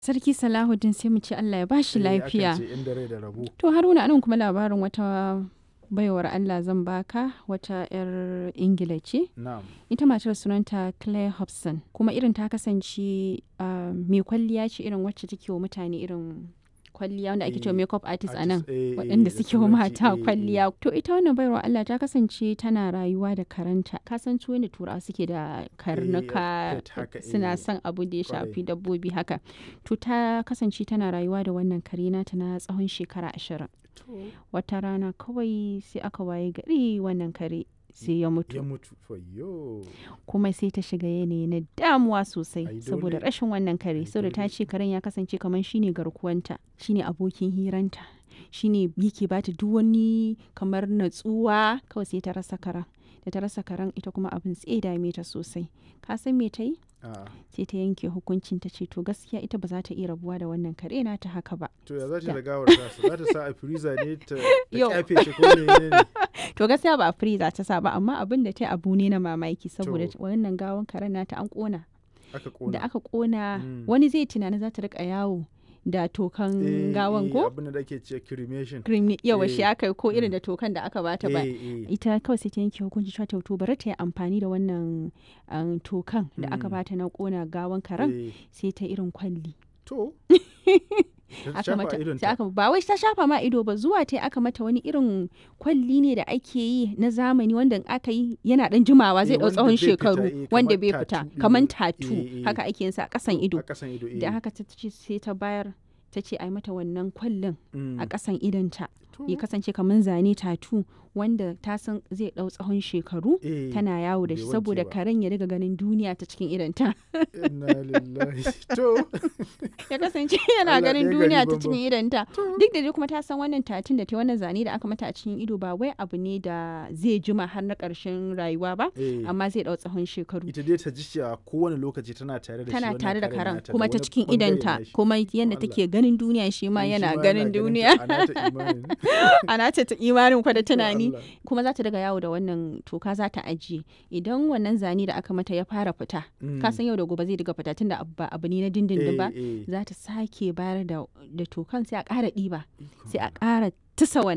Sarki Salahuddin sai mu ce Allah ya bashi Eh, akan lafiya. ce inda rai da rabo. To Haruna anan kuma labarin wata baiwar Allah zan baka wata 'yar Ingila ce. Na'am. Ita matar sunanta Claire Hobson kuma irin ta kasance ah, mai kwalliya ce irin wacce take wa mutane irin kwalliya wanda ake cewa Eh, makeup artist a nan. Artist, eh, eh, waɗanda da suke wa turanci, mata eh, eh. kwalliya. To ita wannan baiwar Allah ta kasance tana rayuwa da karanta. Ka san su da turawa suke da karnuka pet haka, suna eh, son abu da ya kwarai. shafi dabbobi haka. To ta kasance tana rayuwa da wannan kare nata na tsawon shekara ashirin. To, Wata rana kawai sai aka waye gari wannan kare sai ya Ya mutu. mutu. Fayyo. Kuma sai ta shiga yanayi na damuwa sosai Ai, saboda dole. rashin wannan kare. Ai, Saboda ta dole. ce karen ya kasance kamar shine garkuwanta, shine abokin hiranta. shine yake bata duk wani kamar natsuwa kawai sai ta rasa karen da ta rasa karen ita kuma abin sai dame ta sosai ka san me ta yi A'a. sai ta yanke hukuncin ta ce to gaskiya ita ba za ta iya rabuwa da wannan kare na ta haka ba To ya za ta Da. da gawar tasa? Za ta sa a freezer ne ta ta Yau. kyafe shi ko ne ne? to gaskiya ba a freezer ta sa ba amma abin da ta yi abu ne na mamaki saboda To. wannan gawan karen nata an kona Aka da kona. aka kona Mm. wani zai tunani za ta rika yawo da tokan Eh, gawan eh, ko Abin da ake ce cremation. cream ne yawa shi Eh. aka yi ko irin Mm. da tokan da aka bata ba Eh, eh. ita kawai sai ta yanke hukunci cewa to bari ta yi amfani da wannan um, tokan da aka Mm. bata na kona gawan karen Eh, sai ta irin kwalli To. Ta aka shafa mata idonta. sai aka ba wai ta shafa ma ido ba zuwa ta aka mata wani irin kwalli ne da ake yi na zamani wanda in aka yi yana dan jimawa zai Eh, dau wanda tsawon bai fita, shekaru eh, wanda kamar bai fita tattoo ɗin kaman nan. tatu Eh, eh. haka ake yin sa a kasan ido A kasan ido. da eh. haka ta ce sai ta bayar ta ce a yi mata wannan kwallin Mm. a kasan idonta To. ya kasance kamar zane tatu wanda ta san zai dau tsawon shekaru Eh, tana yawo da bai shi wanke saboda ba. karen ya riga ganin duniya ta cikin idanta Inna lillahi. To. ya kasance yana Allah ganin ɗaya duniya gari ta banban. cikin idanta duk da dai kuma ta san wannan tatin da ta wannan zane da aka mata a cikin ido ba wai abu ne da zai jima har na ƙarshen rayuwa ba Eh. amma zai dau tsawon shekaru ita dai ta ji cewa kowane lokaci tana tare da shi tana wannan tare da karen karen nata da kuma ta wani cikin bangare idanta nashi. kuma yadda Allah. take ganin duniya shi ma Eh, shi yana ma ganin ta, duniya a nata imanin. ana ta ta imanin kwa da tunani Allah. kuma za ta daga yawo da wannan toka za ta ajiye idan wannan zane da aka mata ya fara fita Mm. ka san yau da gobe zai daga fita tunda abu ba abu ne na dindindin ba Eh, eh. za ta sake bayar da da tokan sai a ƙara ɗiba Ikon sai a ƙara tusa